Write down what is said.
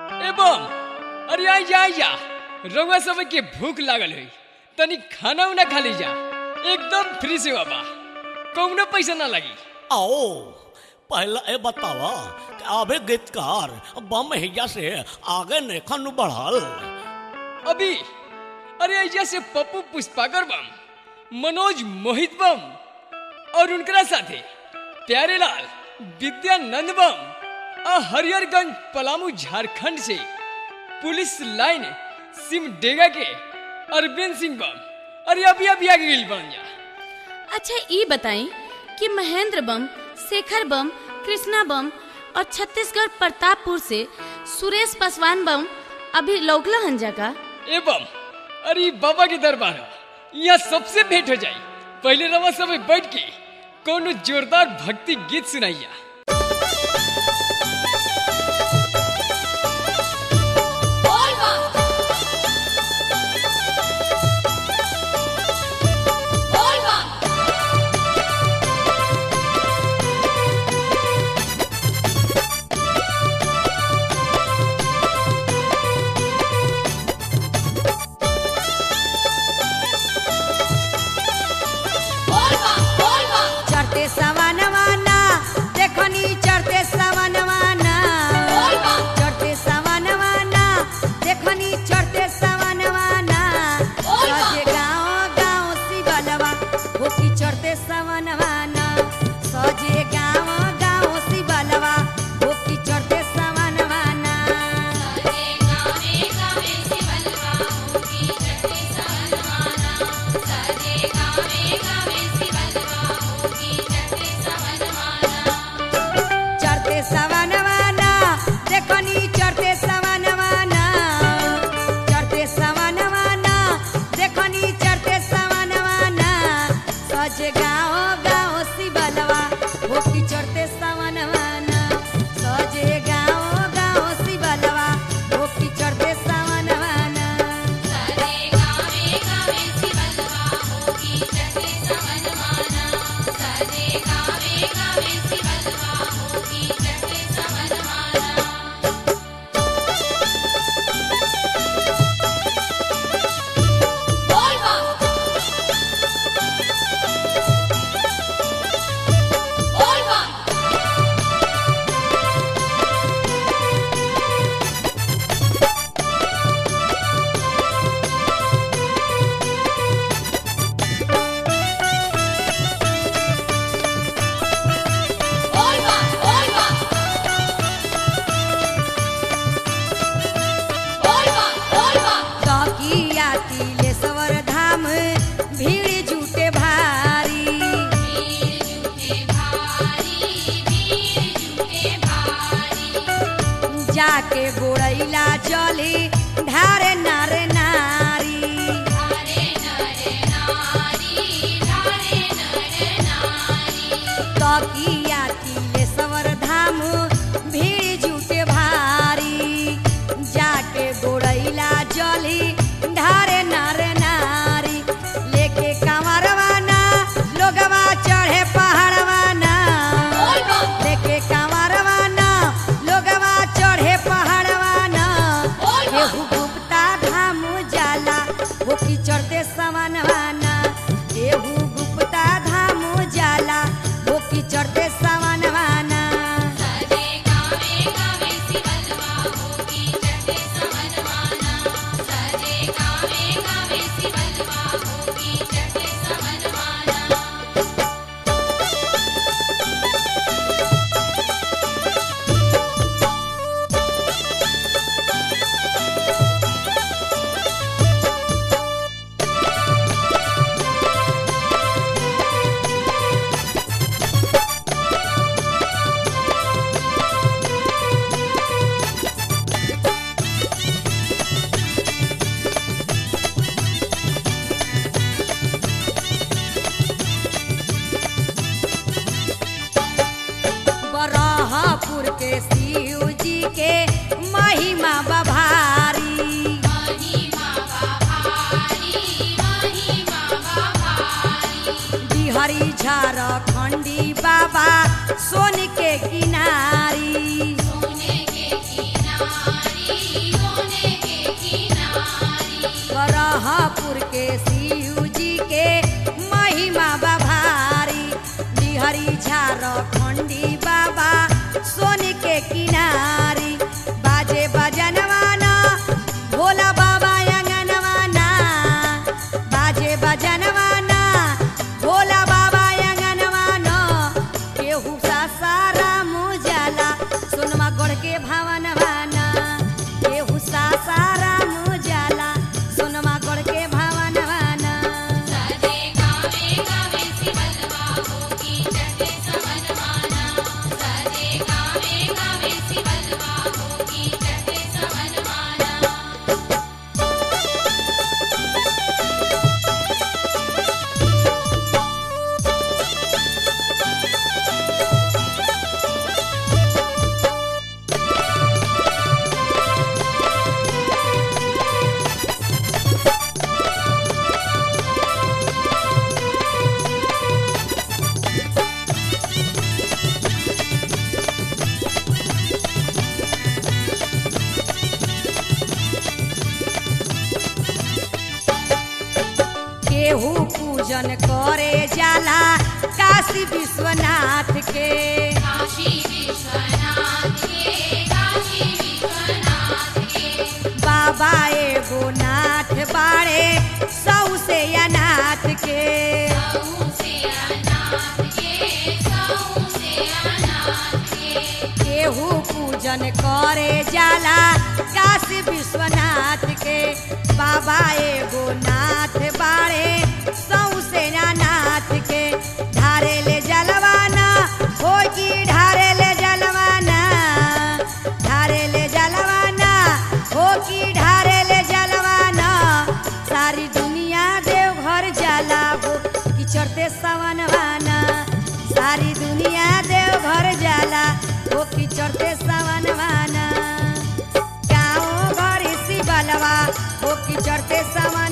एवं अरे आई जा आई जा रउआ सब के भूख लागल है तनी खाना उना खा ली जा एकदम फ्री सेवा बा कौनो पैसा ना लगी आओ पहला ए बतावा कि अबे गीतकार बम हैया से आगे नेखन बढ़ल अभी अरे ऐजा से पप्पू पुष्पाकर बम मनोज मोहित बम और उनकरा साथे प्यारेलाल विद्यानंद बम और हरिहरगंज पलामू झारखंड से पुलिस लाइन सिमडेगा के अरविंद सिंह बम अरे अभी अभी आगे गई बन जा अच्छा ई बताई कि महेंद्र बम शेखर बम कृष्णा बम और छत्तीसगढ़ प्रतापपुर से सुरेश पासवान बम अभी लौकला हंजा का एवं अरे बाबा के दरबार है। यहाँ सबसे भेंट हो जाई पहले रवा सब बैठ के कोनो जोरदार भक्ति गीत सुनाइया चढ़ते सवनवाना देखनी चढ़ते सवनवाना चढ़ते सवनवाना देखनी चढ़ते सवनवाना सजे गाँव गाँव शिवलवा होकी चढ़ते सवनवाना सजे गाँव गाँव शिवलवा होकी चढ़ते सवनवाना चढ़ते सवनवाना देखनी चढ़ते सवनवाना चढ़ते सवनवाना देखनी चढ़ते सवनवाना सज गाँव गाँव शिवलवा होकी चढ़ते सवनवाना सजे गाँव गाँव शिवलवा होकी चढ़ते सवनवाना तकिया तिलेश्वर धाम भीड़ जुटे भारी जाके गोड़ैला चली ढारे नारे नारी तकिया तिलेश्वर धाम भीड़ जुटे भारी जाके गोड़ैला जली ढारे नारे नारी लेके कांवरवाना लोगवा चढ़े पहाड़वाना लेके कांवरवाना लोगवा चढ़े पहाड़वाना केहू गुप्ता धाम जाला वो की चढ़ते सवनवाना केहू गुप्ता धाम जाला वो की चढ़ते सवनवाना बरहपुर के शिव जी के महिमा बभारी बिहारी झारखंडी बाबा सोन के किनारी केहू पूजन करे जाला काशी विश्वनाथ के बाबा एगो नाथ बाड़े सौ से अनाथ के केहू पूजन करे जाला काशी विश्वनाथ के बाबा एगो नाथ बाड़े सौ से नाथ के ढारे ले जलवाना हो की ढारे ले जलवाना ढारे ले जलवाना हो की ढारे ले जलवाना सारी दुनिया देवघर जाला हो कि चढ़ते सवनवाना सारी दुनिया देवघर जाला हो कि चढ़ते सवनवाना गाँव घर इसी बलवा हो कि चढ़ते सवन